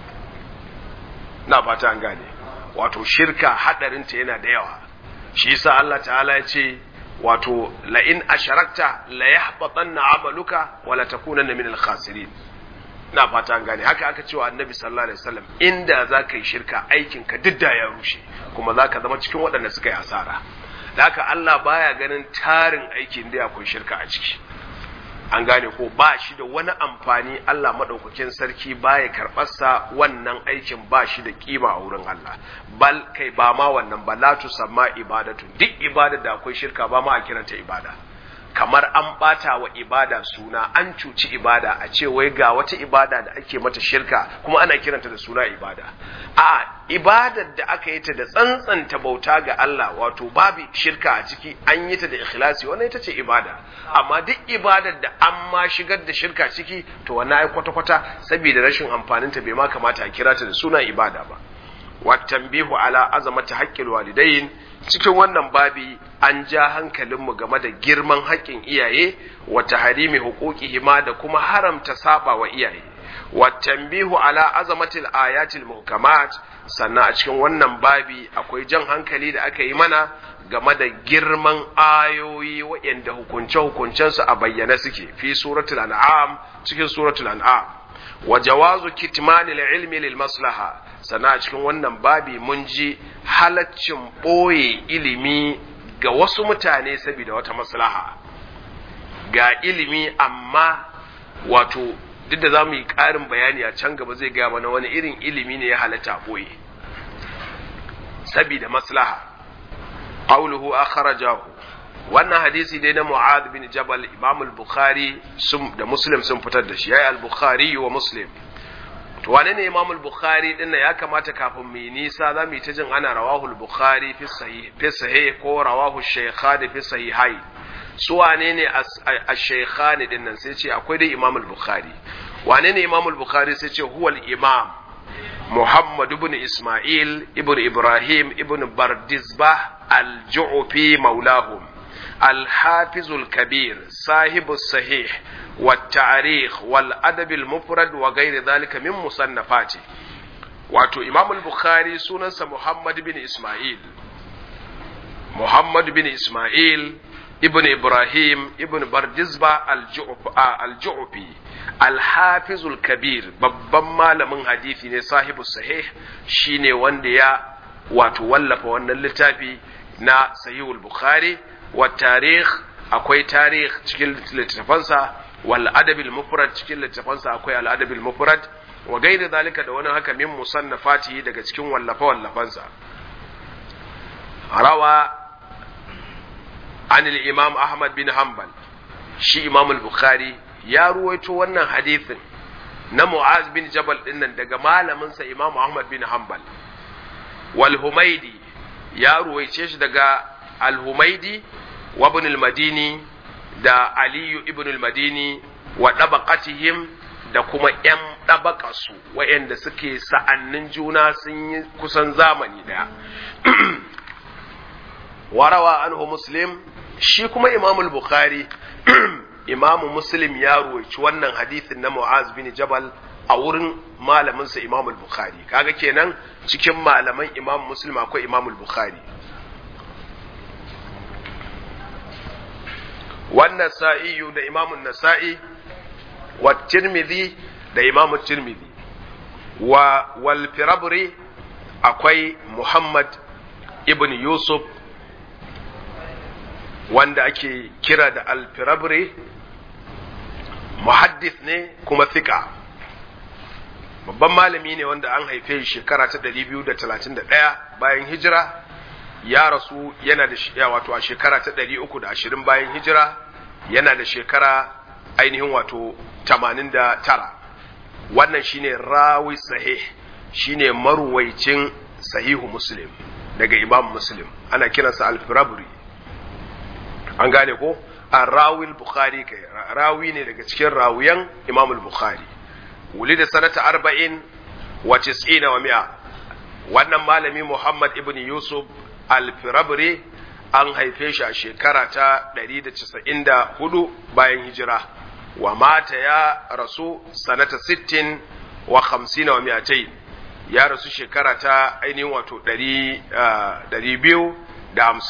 na fata an gane wato shirka hadarinta yana da yawa shi yasa Allah ta'ala ya ce wato la in asharakta la yahbatanna amaluka wa la takunanna min al-khasirin na fata an gane haka aka cewa annabi sallallahu alaihi wasallam inda za ka yi shirka aikin ka duk da ya rushe kuma za ka zama cikin waɗanda suka yi asara da haka Allah baya ganin tarin aikin da akwai shirka a ciki an gane ko ba shi da wani amfani Allah maɗaukakin sarki baya karɓarsa wannan aikin ba shi da kima a wurin Allah bal kai ba ma wannan ba la tusamma ibadatu duk ibada da akwai shirka ba ma a kiranta ibada kamar an bata wa ibada suna an cuci ibada a ce wai ga wata ibada da ake mata shirka kuma ana kiranta da suna ibada a ibadar da aka yi ta da tsantsanta bauta ga Allah wato babu shirka a ciki an yi ta da ikhlasi wannan ita ce ibada amma duk ibadar da an ma shigar da shirka ciki to wannan ai kwata kwata saboda rashin amfanin ta bai ma kamata a kira ta da suna ibada ba wa tanbihu ala azamati haqqil walidain cikin wannan babi an ja hankalinmu game da girman haƙƙin iyaye wa taharimi huquqihima da kuma haramta saba wa iyaye wa tanbihu ala azamatil ayatil muhkamat sannan a cikin wannan babi akwai jan hankali da aka yi mana game da girman ayoyi waɗanda hukunce-hukuncensu a bayyane suke fi suratul an'am cikin suratul an'am wa jawazu kitmanil ilmi lil maslaha sannan a cikin wannan babi mun ji halaccin ɓoye ilimi ga wasu mutane saboda wata maslaha ga ilimi amma wato duk da za mu yi ƙarin bayani a can gaba zai gaya mana wani irin ilimi ne ya halatta ɓoye saboda maslaha qawluhu akhrajahu wannan hadisi dai na Mu'adh bin Jabal Imam al-Bukhari sun da Muslim sun fitar da shi yayi al-Bukhari wa Muslim to wane ne Imam al-Bukhari din ya kamata kafin mu yi nisa za mu yi ta jin ana rawahu al-Bukhari fi sahih fi sahih ko rawahu shaykhani fi sahihai su wane ne ash-shaykhani din nan sai ce akwai dai Imam al-Bukhari wane ne Imam al-Bukhari sai ce huwa al-Imam Muhammad ibn Ismail ibn Ibrahim ibn Bardizbah al-Ju'fi maulahum الحافظ الكبير صاحب الصحيح والتاريخ والأدب المفرد وغير ذلك من مصنفاته wato imam al-bukhari sunansa muhammad bin isma'il muhammad bin isma'il ibn ibrahim ibn bardizba al-ju'fi al-hafiz al-kabir babban malamin hadisi ne sahibu sahih shine wanda ya wato wallafa wannan littafi na sahihul bukhari wa tarikh akwai tarikh cikin littafansa wal adabil mufrad cikin littafansa akwai al adabil mufrad wa gairi zalika da wani haka min musannafati daga cikin wallafa wallafansa rawa an imam ahmad bin hanbal shi imam al-bukhari ya ruwaito wannan hadithin na mu'az bin jabal dinnan daga malaminsa imam ahmad bin hanbal wal humaidi ya ruwaice shi daga al-humaidi wa ibn al-madini da aliyu ibn al-madini wa dabaqatihim da kuma ‘yan ɗabaƙasu waɗanda suke sa'annin juna sun yi kusan zamani ɗaya. warawa anhu muslim shi kuma imamul bukhari imamu muslim ya ruwaici wannan hadithin na mu'az bin jabal a wurin malaminsa imamul bukhari kaga kenan cikin malaman imam muslim akwai imamul bukhari wannan sa'iyu da imamun nasa'i wa tirmidhi da imamu tirmidhi wa wal firabri akwai muhammad ibn yusuf wanda ake kira da al firabri muhaddith ne kuma thika babban malami ne wanda an haife shekara ta 231 bayan hijira ya rasu yana da wato a shekara ta 320 bayan hijira yana da shekara ainihin wato 89 wannan shine rawi sahih shine maruwaicin sahihu muslim daga imam muslim ana kiransa al-firabri an gane ko a rawil bukhari kai rawi ne daga cikin rawiyan imam al-bukhari wuli da sanata arba'in wa tis'ina wa mi'a wannan malami muhammad ibn yusuf al-firabri an haife shi a shekara ta 194 bayan hijira wa mata ya rasu sanata 60 wa 50 wa mi'atai ya rasu shekara ta ainihin wato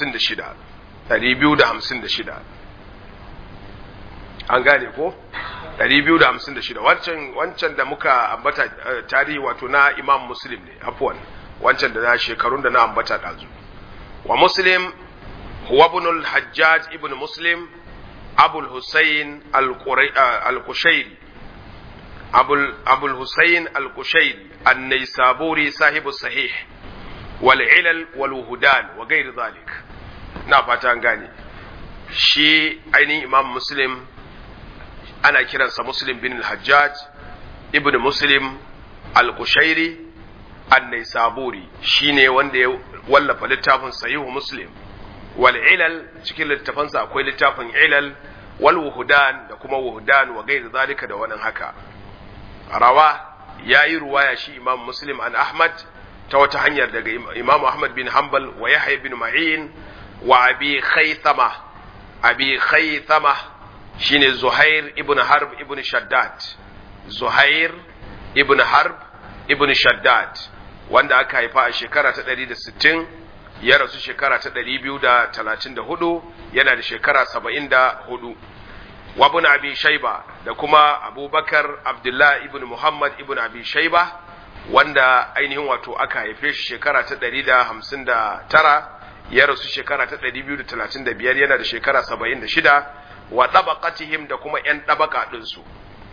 256 256 an gane ko 256 wancan wancan da muka ambata tarihi wato na Imam Muslim ne afwan wancan da na shekarun da na ambata dazu wa Muslim huwa ibn al-Hajjaj ibn Muslim Abu al-Husayn al-Qushairi Abu Abu al-Husayn al-Qushairi an-Naysaburi sahibu sahih wal ilal wal wuhudan wa ghairi zalik na fata an gane shi ainihin Imam Muslim ana kiransa Muslim bin al-Hajjaj ibn Muslim al-Qushairi an-Naisaburi shine wanda ya wallafa littafin Sahihu Muslim wal ilal cikin littafansa akwai littafin ilal wal wuhudan da kuma wuhudan wa gairi zalika da wannan haka rawa yayi ruwaya shi Imam Muslim an Ahmad ta wata hanyar daga Imam Ahmad bin Hanbal wa Yahya bin Ma'in wa Abi Khaythama Abi Khaythama shine Zuhair ibn Harb ibn Shaddad Zuhair ibn Harb ibn Shaddad wanda aka haifa a shekara ta 160 ya rasu shekara ta 234 yana da shekara 74 wa ibn Abi Shayba da kuma Abubakar Abdullah ibn Muhammad ibn Abi Shayba wanda ainihin wato aka haife shi shekara ta 159 ya rasu shekara ta 235 yana da shekara 76 wa tabaqatihim da kuma ‘yan tabaka ɗinsu.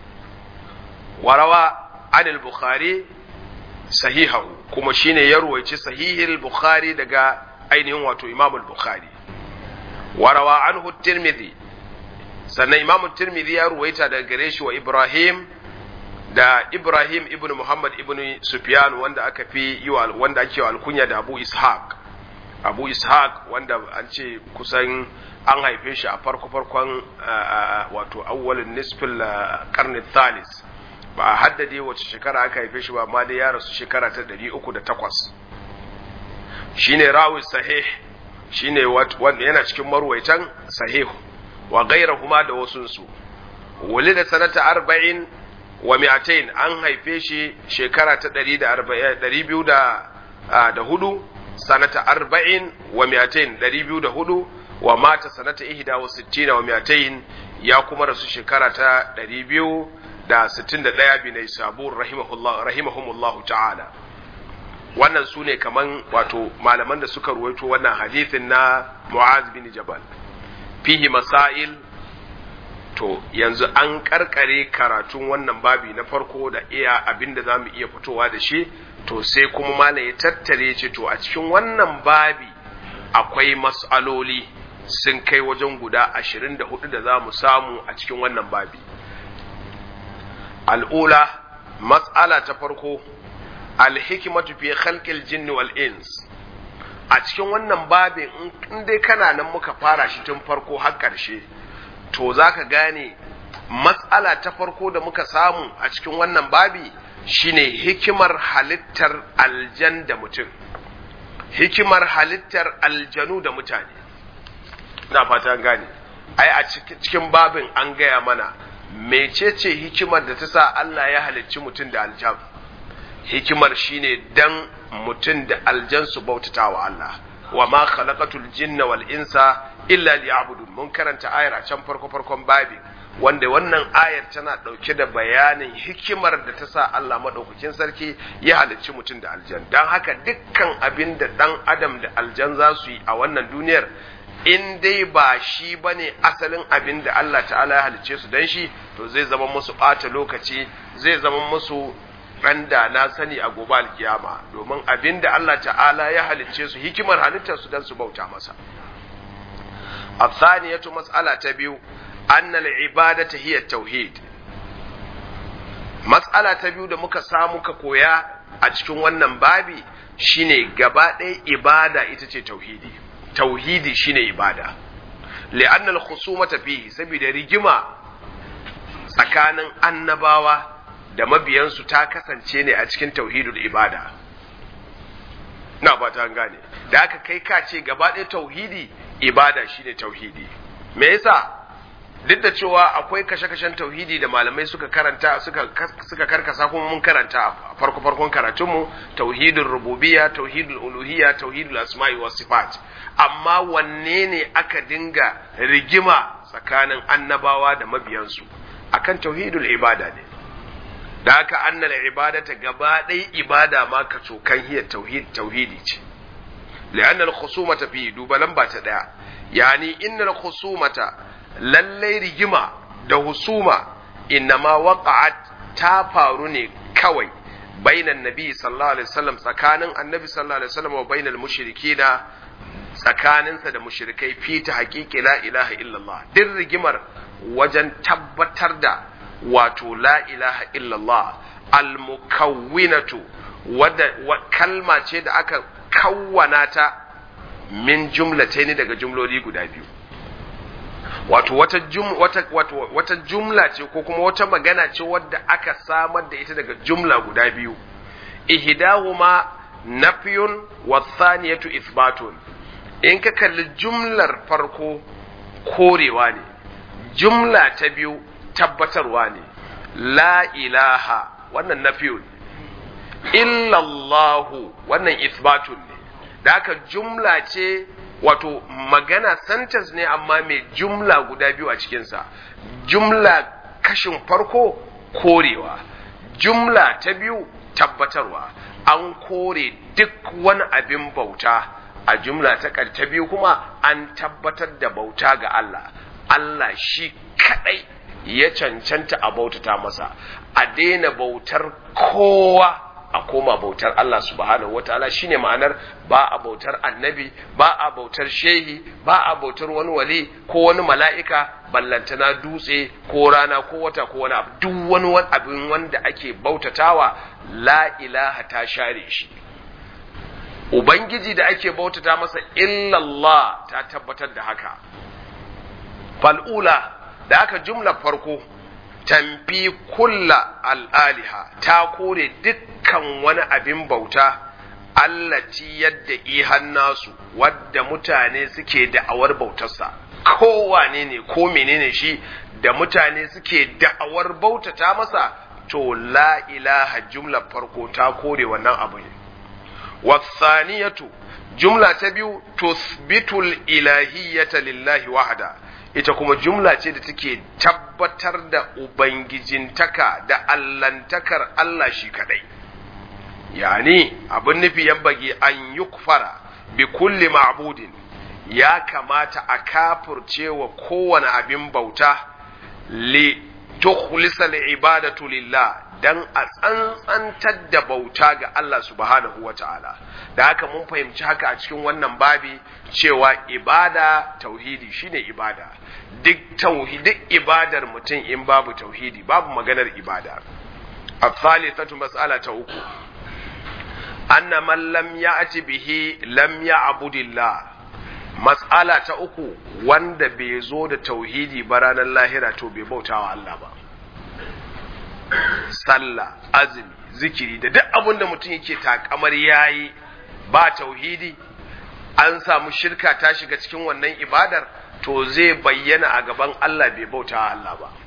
Warawa anil Bukhari sahihahu kuma shine ya ruwaici sahihil Bukhari daga ainihin wato Imamul Bukhari. Warawa anhu Tirmidhi sannan Imamul Tirmidhi ya ruwaita daga gare shi wa Ibrahim da Ibrahim ibn Muhammad ibn Sufyan wanda aka fi yi wanda ake wa alkunya da Abu Ishaq. Abu Ishaq wanda an ce kusan an haife shi a farko-farkon wato awwalin nisfin karni thalis ba a haddade wace shekara aka haife shi ba amma dai ya rasu shekara ta 308 shine rawi sahih shine wanda yana cikin marwaitan sahih wa gairahuma da wasunsu wali da sanata arba'in wa mi'atain an haife shi shekara ta 204 sanata arba'in wa mi'atain 204 wa mata sanata ihda wa sittina wa mi'atayn ya kuma rasu shekara ta ɗari biyu da sittin da ɗaya bi na sabur rahimahumullahu ta'ala wannan su ne kaman wato malaman da suka ruwaito wannan hadithin na mu'az bin jabal fihi masail to yanzu an karkare karatun wannan babi na farko da iya abinda za mu iya fitowa da shi to sai kuma malam ya tattare ce to a cikin wannan babi akwai mas'aloli sun kai wajen guda ashirin da hudu da za mu samu a cikin wannan babi. Al'ula, matsala ta farko, alhikimatu fi khalqil jinni wal ins. A cikin wannan babin in dai kana nan muka fara shi tun farko har ƙarshe, to za ka gane matsala ta farko da muka samu a cikin wannan babi shine hikimar halittar aljan da mutum. Hikimar halittar aljanu da mutane. ina fata gane ai a cikin babin an gaya mana mecece hikimar da ta sa Allah ya halicci mutum da aljan hikimar shine dan mutum da aljan su bautata wa Allah wa ma khalaqatul jinna wal insa illa liya'budun mun karanta ayar a can farko farkon babin wanda wannan ayar tana dauke da bayanin hikimar da ta sa Allah madaukakin sarki ya halicci mutum da aljan dan haka dukkan abin da dan adam da aljan za su yi a wannan duniyar in dai ba shi ba ne asalin abin da Allah ta'ala ya halicce su don shi to zai zama musu ɓata lokaci zai zama musu ɗan da na sani a gobe alkiyama domin abin da Allah ta'ala ya halicce su hikimar halittar su don su bauta masa a tsaniyatu matsala ta biyu annal ibadata hiya tauhid matsala ta biyu da muka samu ka koya a cikin wannan babi shine gaba ɗaya ibada ita ce tauhidi tauhidi shine ibada li'anna al-khusumata fihi saboda rigima tsakanin annabawa da mabiyansu ta kasance ne a cikin tauhidul ibada na ba ta gane da aka kai ka ce gaba ɗaya tauhidi ibada shine tauhidi me yasa duk da cewa akwai kashe-kashen tauhidi da malamai suka karanta suka suka karkasa kuma mun karanta a farko farkon karatunmu tauhidul rububiyya tauhidul uluhiyya tauhidul asma'i was sifat amma wanne ne aka dinga rigima tsakanin annabawa da mabiyansu akan tauhidul ibada ne da haka annal ibadata gaba ɗaya ibada ma ka cokan hiyar tauhid tauhidi ce li'anna al-khusumata fi duba lamba ta daya yani inna al-khusumata lallai rigima da husuma innama waqa'at ta faru ne kawai bainan nabi sallallahu alaihi wasallam tsakanin annabi sallallahu alaihi wasallam wa bainal mushrikina tsakaninsa da mushrikai fi ta haƙiƙi la ilaha illallah din rigimar wajen tabbatar da wato la ilaha illallah almukawwinatu wadda kalma ce da aka kawwana ta min jumlataini daga jumloli guda biyu wato wata jum, wata, wato, wata jumla ce ko kuma wata magana ce wadda aka samar da ita daga jumla guda biyu ihdahuma nafyun wa thaniyatu ithbatun in ka kalli jumlar farko korewa ne jumla ta biyu tabbatarwa ne la ilaha wannan nafiyun illallahu wannan isbatun ne da haka jumla ce wato magana sentence ne amma mai jumla guda biyu a cikinsa jumla kashin farko korewa jumla ta biyu tabbatarwa an kore duk wani abin bauta a jumla ta ta biyu kuma an tabbatar da bauta ga Allah Allah shi kadai ya cancanta a bautata masa a daina bautar kowa a koma bautar Allah subhanahu wataala shine ma'anar ba a bautar annabi ba a bautar shehi ba a bautar wani wali ko wani mala'ika ballantana dutse ko rana ko wata ko wani abu duk wani abin wanda ake bautatawa la ilaha ta share shi ubangiji da ake bautata masa illallah ta tabbatar da haka fal'ula da aka jumla farko tamfi kulla al'aliha ta kore dukkan wani abin bauta allati yadda ihan nasu wadda mutane suke da'awar bautarsa kowane ne ko menene shi da mutane suke da'awar bautata masa to la ilaha jumla farko ta kore wannan abu ne wasaniyatu jumla ta biyu tusbitul ilahiyyata lillahi wahada ita kuma jumla ce da take tabbatar da ubangijintaka da allantakar Allah shi kadai yani abin nufi yan bagi an yukfara bi kulli ma'budin ya kamata a kafurce wa kowane abin bauta li tukhlisa li ibadatu lillah dan a tsantsantar da bauta ga Allah subhanahu wa ta'ala da haka mun fahimci haka a cikin wannan babi cewa ibada tauhidi shine ibada duk tauhidi duk ibadar mutum in babu tauhidi babu maganar ibada الثالثة مسألة uku anna man lam ya'ti bihi lam ya'bud Allah mas'ala ta uku wanda bai zo da tauhidi ba ranar lahira to bai bautawa Allah ba sallah azumi zikiri da duk abin da mutum yake takamar yayi ba tauhidi an samu shirka ta shiga cikin wannan ibadar to zai bayyana a gaban Allah bai bautawa Allah ba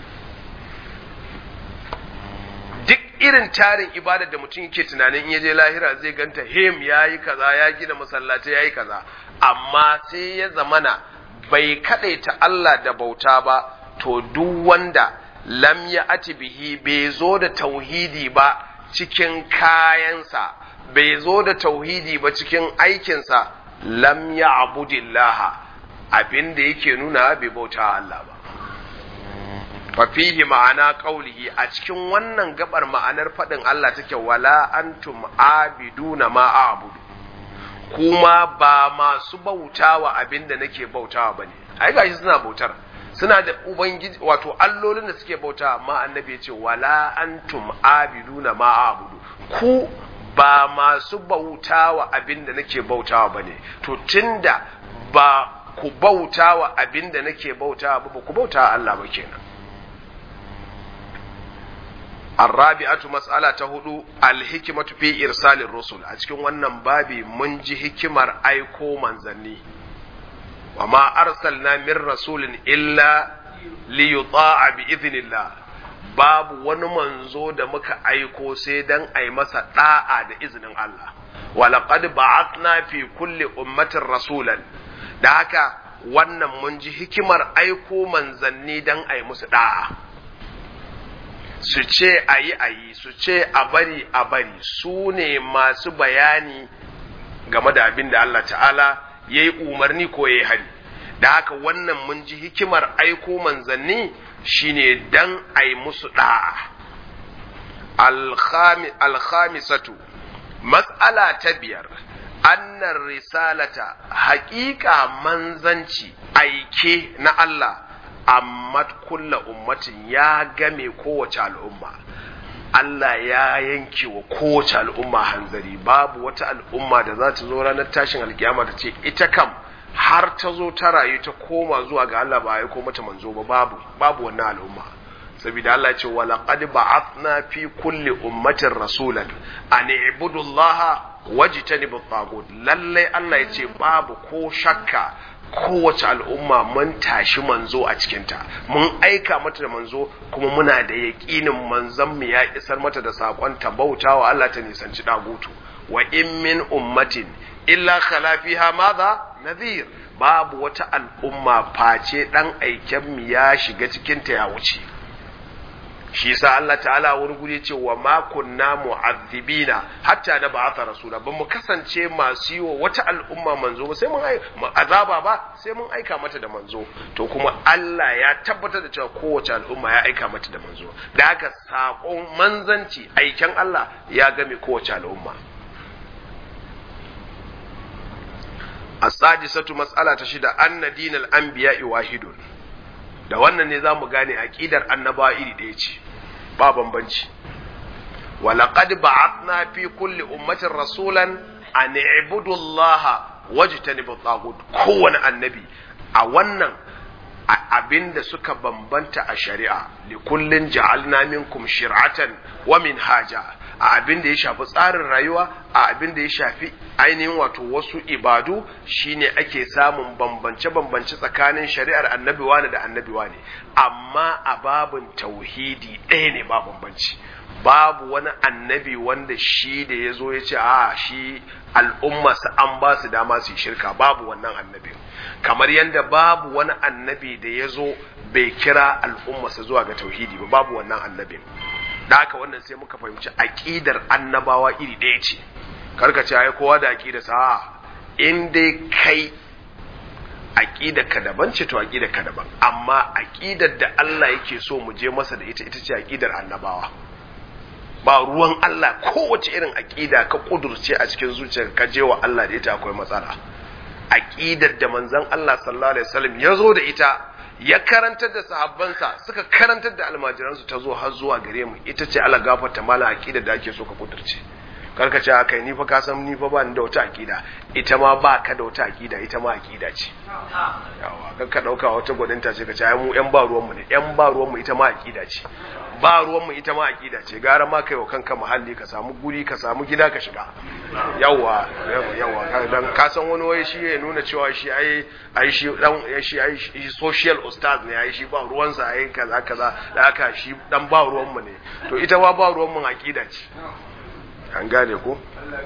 duk irin tarin ibadar da mutum yake tunanin in yaje lahira zai ganta him yayi kaza ya gina masallaci yayi kaza amma sai ya zamana bai kadaita Allah da bauta ba to duk wanda lam ya ati bihi bai zo da tauhidi ba cikin kayansa bai zo da tauhidi ba cikin aikinsa lam ya abudillah abin da yake nuna bai bauta Allah ba fafihi ma'ana ƙaulihi a cikin wannan gabar ma'anar faɗin Allah take wala antum abiduna ma a'budu kuma ba masu bautawa abinda nake bautawa bane ai gashi suna bautar suna da ubangiji wato allolin da suke bauta amma annabi ya ce wala antum abiduna ma a'budu ku ba masu bautawa abinda nake bautawa bane to tunda ba ku bautawa abinda nake bautawa ba ku bautawa Allah ba kenan الرابعة مسألة هدو الحكمة في إرسال الرسل أتكون wannan babi mun ji hikimar aiko manzanni وما أرسلنا من رسول إلا ليطاع بإذن الله babu wani manzo da muka aiko sai dan ai masa da'a da izinin Allah walaqad ba'athna fi kulli ummatin rasulan da haka wannan mun ji hikimar aiko manzanni dan ai musu da'a su ce a yi a yi su ce a bari a bari su ne masu bayani game da abin da Allah ta'ala ya yi umarni ko ya yi hari da haka wannan mun ji hikimar aiko manzanni shine dan a yi musu da'a alkhamisatu matsala ta biyar annar risalata haƙiƙa manzanci aike na Allah amma kulla ummatin ya game kowace al'umma Allah ya yanke wa kowace al'umma hanzari babu wata al'umma da za ta zo ranar tashin alkiyama ta ce ita kam har ta zo ta rayu ta koma zuwa ga Allah ba ya ko mata manzo ba babu babu wannan al'umma saboda Allah ya ce wa laqad ba'athna fi kulli ummatin rasulan an i'budu Allah wajtanibu at lalle Allah ya ce babu ko shakka kowace al'umma mun tashi manzo a cikinta mun aika mata da manzo kuma muna da yaƙinin manzon mu ya isar mata da saƙon ta bauta wa Allah ta nisanci dagutu wa in min ummatin illa khala fiha madha nadhir babu wata al'umma face dan aiken mu ya shiga cikin ta ya wuce shi yasa Allah ta'ala wani guri ce wa ma kunna mu'azzibina hatta na ba'atha rasula ban mu kasance masu yi wa wata al'umma manzo ba sai mun azaba ba sai mun aika mata da manzo to kuma Allah ya tabbatar da cewa kowace al'umma ya aika mata da manzo da haka sakon manzanci aiken Allah ya game kowace al'umma as-sadisatu mas'ala ta shida anna dinal anbiya'i wahidun da wannan ne zamu gane aqidar annabawa iri ɗaya ce ba bambanci walaqad ba'athna fi kulli ummatin rasulan an i'budu allaha wajtanibu tagut kowane annabi a wannan abinda suka bambanta a shari'a li kullin ja'alna minkum shir'atan wa minhaja a abin da ya shafi tsarin rayuwa a abin da ya shafi ainihin wato wasu ibadu shine ake samun bambance-bambance tsakanin shari'ar annabi wane da annabi wane amma a babin tauhidi ɗaya ne ba bambanci babu wani annabi wanda shi da ya zo ya ce a shi al'ummarsa an ba su dama su yi shirka babu wannan annabi kamar yadda babu wani annabi da ya zo bai kira al'ummarsa zuwa ga tauhidi ba babu wannan annabin da haka wannan sai muka fahimci aƙidar annabawa iri ɗaya ce karka ce ai kowa da aƙida sa in dai kai aƙidar ka daban ce to aƙidar ka daban amma aƙidar da Allah yake so mu je masa da ita ita ce aƙidar annabawa ba ruwan Allah kowace irin aƙida ka kudurce a cikin zuciyar ka je wa Allah da ita akwai matsala aƙidar da manzon Allah sallallahu alaihi wasallam ya zo da ita ya karantar da sahabbansa suka karantar da almajiransu ta zo har zuwa gare mu ita ce ala gafarta mala aqida da ake so ka kudurce karka ce akai ni fa ka san ni fa ba ni da wata aqida ita ma ba ka da wata aqida ita ma aqida ce yawa kan ka dauka wata gwadinta ce ka ce ai mu yan ba ruwan mu ne yan ba ruwan mu ita ma aqida ce ba ruwan mu ita ma aqida ce gara ma kai wa kanka muhalli ka samu guri ka samu gida ka shiga yawa yawa dan ka san wani wai shi ya nuna cewa shi ai ai shi dan shi ai shi social ustaz ne ai shi ba ruwansa ai kaza kaza da haka shi dan ba ruwan mu ne to ita ma ba ruwan mu aqida ce an gane ko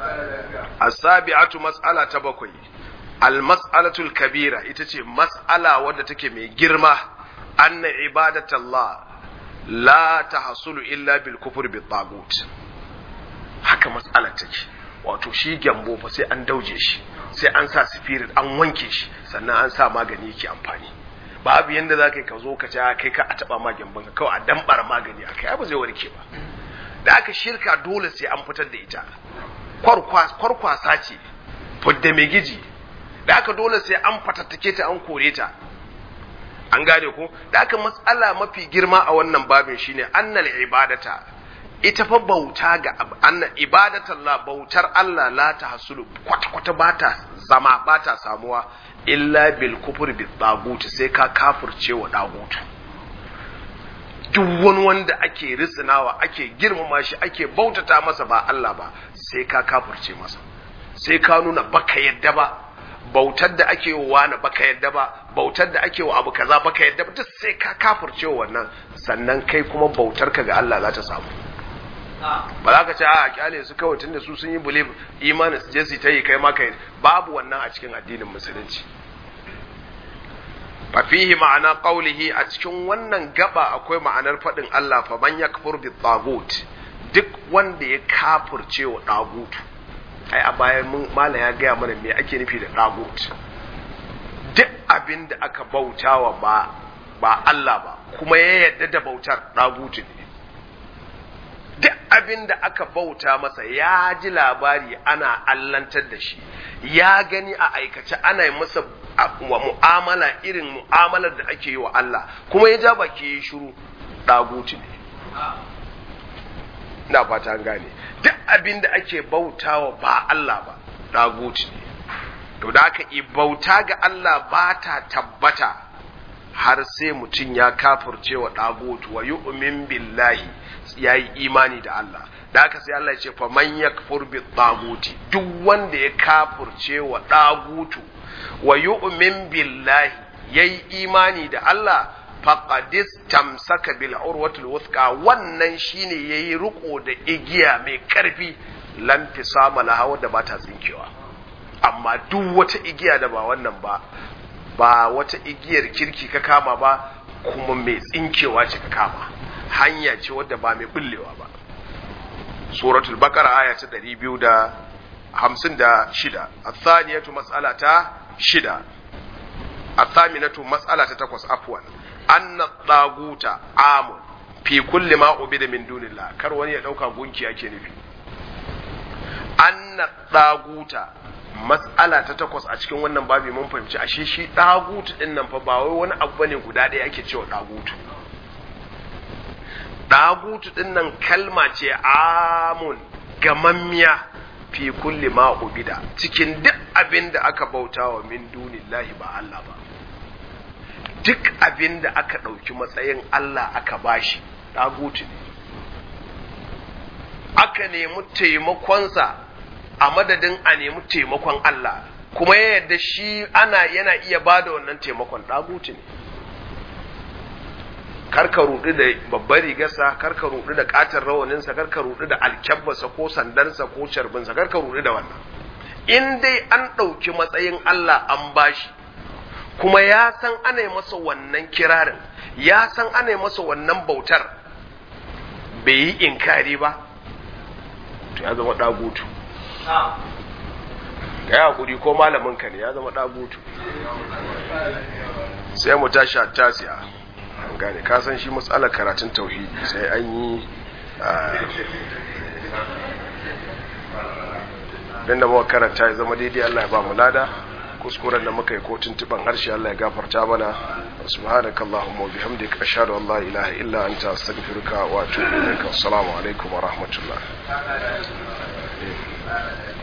as-sabi'atu mas'ala ta bakwai al-mas'alatu al-kabira ita ce mas'ala wadda take mai girma anna ibadatallah la tahsulu illa bil kufr bit tagut haka mas'alar take wato shi gyambo fa sai an dauje shi sai an sa spirit an wanke shi sannan an sa magani yake amfani babu yanda za ka ka zo ka ci kai ka a taba ma gyambon ka kawai a dambar magani a kai ba zai warke ba da aka shirka dole sai an fitar da ita kwarkwasa ce fudda mai giji da aka dole sai an fatattake ta an kore ta an gane ko da aka matsala mafi girma a wannan babin shine annal ibadata ita fa bauta ga anna ibadatallah bautar Allah la ta hasulu kwata kwata bata zama bata samuwa illa bil kufur bil tagut sai ka kafirce wa dagutu duk wani wanda ake risinawa ake girmama shi ake bautata masa ba Allah ba sai ka kafirce masa sai ka nuna baka yadda ba bautar da ake wa wani baka yadda ba bautar da ake wa abu kaza baka yadda ba duk sai ka kafirce wannan sannan kai kuma bautar ka ga Allah za ta samu ba za ka ce a kyale su kawai tunda su sun yi believe imanin su je su ta yi kai maka babu wannan a cikin addinin musulunci fihi ma'ana qaulihi a cikin wannan gaba akwai ma'anar faɗin Allah fa man yakfur bi tagut duk wanda ya kafirce wa dagutu ai a bayan mun mala ya gaya mana me ake nufi da dagut duk abin da aka bautawa ba ba Allah ba kuma ya yarda da bautar dagutu ne duk abin da aka bauta masa ya ji labari ana allantar da shi ya gani a aikace ana yi masa wa mu'amala irin mu'amalar da ake yi wa Allah kuma ya ja baki ya shiru ɗaguti ne na fata an gane duk abin da ake bautawa ba Allah ba ɗaguti ne to da aka yi bauta ga Allah ba ta tabbata har sai mutum ya kafirce wa ɗagutu wa yu'min billahi ya yi imani da Allah da haka sai Allah ya ce faman yakfur bi taguti duk wanda ya kafirce wa ɗagutu wa yu'min billahi yayi imani da Allah faqadis tamsaka bil urwatul wuthqa wannan shine yayi riko da igiya mai karfi lan fisama laha wadda ba ta tsinkewa amma duk wata igiya da ba wannan ba ba wata igiyar kirki ka kama ba kuma mai tsinkewa ce ka kama hanya ce wadda ba mai bullewa ba suratul baqara aya ta 256 athaniyatu mas'alata shida athaminatu mas'alata takwas afwan anna daguta amun fi kulli ma ubida min dunillah kar wani ya dauka gunki ake nufi anna daguta mas'ala ta takwas a cikin wannan babi mun fahimci ashe shi dagutu din nan fa ba wai wani abu bane guda ɗaya ake cewa dagutu dagutu din nan kalma ce amun gamammiya fi kulli ma ubida cikin duk abin da aka bauta wa min dunillahi ba Allah ba duk abin da aka ɗauki matsayin Allah aka bashi dagutu ne aka nemi taimakonsa a madadin a nemi taimakon Allah kuma ya yarda shi ana yana iya ba da wannan taimakon dagutu ne karka rudu da babbar rigarsa karka rudu da katar rawaninsa karka rudu da alkyabbarsa ko sandarsa ko carbinsa karka rudu da wannan in dai an ɗauki matsayin Allah an bashi kuma ya san ana yi masa wannan kirarin ya san ana yi masa wannan bautar bai yi inkari ba to ya zama ɗagutu ka yi haƙuri ko malaminka ne ya zama ɗagutu sai mu tashi a tasiya an gane ka san shi matsalar karatun tauhidi sai an yi don da muka karanta ya zama daidai Allah ya ba mu lada kuskuren da muka yi ko tuntuban harshe Allah ya gafarta mana subhanaka allahumma wa bihamdika ashhadu an la ilaha illa anta astaghfiruka wa atubu ilaik assalamu alaikum wa rahmatullah